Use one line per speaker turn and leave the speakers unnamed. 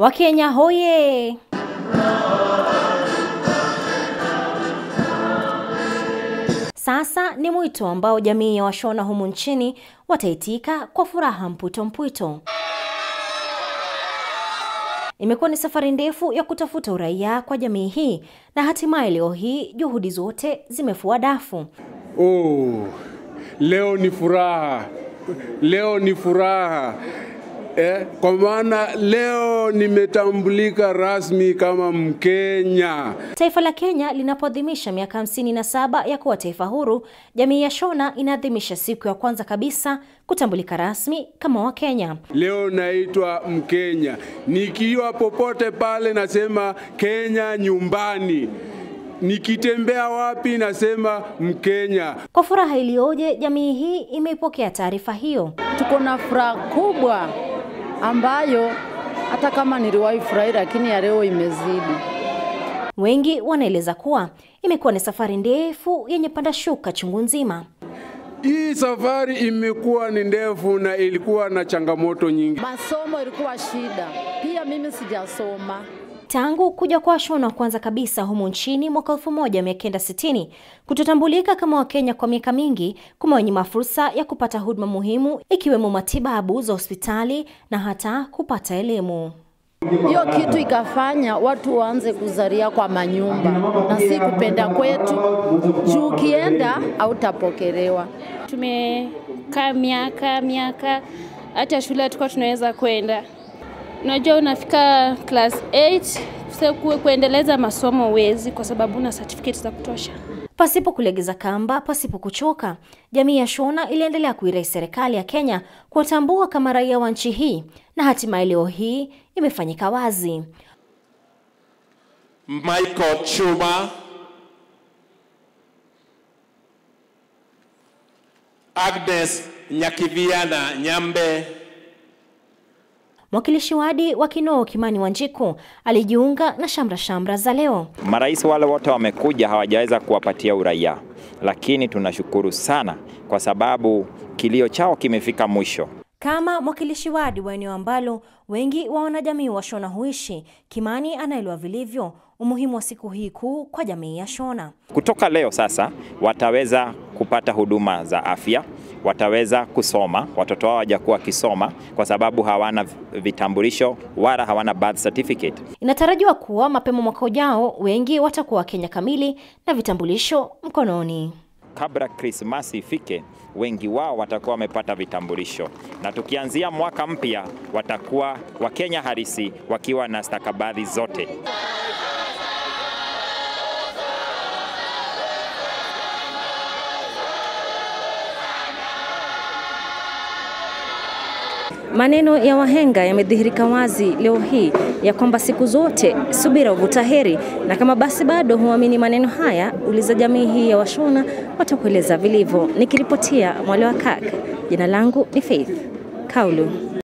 Wakenya hoye! Sasa ni mwito ambao jamii ya Washona humu nchini wataitika kwa furaha mpwito mpwito. Imekuwa ni safari ndefu ya kutafuta uraia kwa jamii hii na hatimaye leo hii juhudi zote zimefua dafu.
Oh, leo ni furaha, leo ni furaha eh, kwa maana leo nimetambulika rasmi kama Mkenya.
Taifa la Kenya linapoadhimisha miaka hamsini na saba ya kuwa taifa huru, jamii ya Shona inaadhimisha siku ya kwanza kabisa kutambulika rasmi kama Wakenya.
Leo naitwa Mkenya, nikiwa popote pale nasema Kenya nyumbani, nikitembea wapi nasema Mkenya.
Kwa furaha iliyoje, jamii hii imeipokea taarifa hiyo.
Tuko na furaha kubwa ambayo hata kama niliwahi furahi, lakini ya leo imezidi.
Wengi wanaeleza kuwa imekuwa ni safari ndefu yenye panda shuka chungu nzima.
Hii safari imekuwa ni ndefu na ilikuwa na changamoto nyingi.
Masomo ilikuwa shida, pia mimi sijasoma.
Tangu kuja kwa Washona wa kwanza kabisa humu nchini mwaka 1960 kutotambulika kama Wakenya kwa miaka mingi kumewanyima fursa ya kupata huduma muhimu ikiwemo matibabu za hospitali na hata kupata elimu.
Hiyo kitu ikafanya watu waanze kuzalia kwa manyumba, na si kupenda kwetu, juu ukienda hautapokelewa.
Tumekaa miaka miaka, hata shule tulikuwa tunaweza kwenda Unajua, unafika class 8 kuendeleza masomo uwezi, kwa sababu una certificate za kutosha.
Pasipo kulegeza kamba, pasipo kuchoka, jamii ya Shona iliendelea kuirai serikali ya Kenya kuwatambua kama raia wa nchi hii, na hatimaye leo hii imefanyika wazi.
Michael Chuma, Agnes Nyakiviana Nyambe,
Mwakilishi wadi wa Kinoo Kimani Wanjiku alijiunga na shamra shamra za leo.
Marais wale wote wamekuja hawajaweza kuwapatia uraia, lakini tunashukuru sana kwa sababu kilio chao kimefika mwisho.
Kama mwakilishi wadi wa eneo ambalo wengi wa wanajamii wa Shona huishi, Kimani anaelewa vilivyo umuhimu wa siku hii kuu kwa jamii ya Shona.
Kutoka leo sasa wataweza kupata huduma za afya, wataweza kusoma, watoto wao hawajakuwa wakisoma kwa sababu hawana vitambulisho wala hawana birth certificate.
Inatarajiwa kuwa mapema mwaka ujao wengi watakuwa Wakenya kamili na vitambulisho mkononi.
Kabla Krismasi ifike, wengi wao watakuwa wamepata vitambulisho, na tukianzia mwaka mpya watakuwa Wakenya halisi wakiwa na stakabadhi zote.
Maneno ya wahenga yamedhihirika wazi leo hii ya kwamba siku zote subira huvuta heri, na kama basi bado huamini maneno haya, uliza jamii hii ya Washona watakueleza vilivyo. Nikiripotia Mwale wa Kaka, jina langu ni Faith Kaulu.